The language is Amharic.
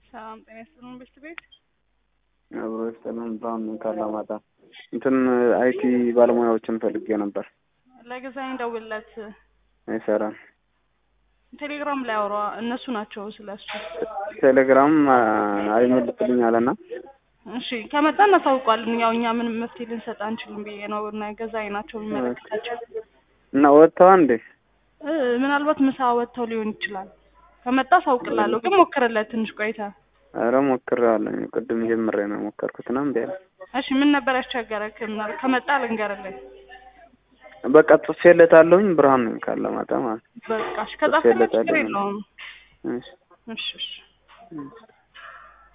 ሰላም ጤና ይስጥልን ቤት ቤት አብሮ ይስጥልን። ብርሃን ካላማጣ እንትን አይቲ ባለሙያዎችን ፈልጌ ነበር። ለገዛኝ ደውልለት። አይሰራም። ቴሌግራም ላይ አውራ እነሱ ናቸው ስለሱ። ቴሌግራም አይመልስልኝ አለና እሺ ከመጣ እናሳውቋለን። ያው እኛ ምንም መፍትሄ ልንሰጥ አንችልም ብዬ ነው እና ገዛኝ ናቸው የሚመለከታቸው። እና ወጥተዋ እንዴ? እ ምናልባት ምሳ ወጥተው ሊሆን ይችላል። ከመጣ አሳውቅላለሁ፣ ግን ሞክርለት ትንሽ ቆይታ። ኧረ ሞክሬዋለሁ። ቅድም ጀምሬ ነው የሞከርኩት ነው እምቢ አለ። እሺ ምን ነበር ያስቸገረክ? ምናል ከመጣ ልንገርልህ። በቃ ጽፌለታለሁኝ። ብርሃን ነኝ ካላማጣ ማለት ነው። በቃ እሺ፣ ከጻፍክለት ችግር የለውም። እሺ እሺ እሺ እሺ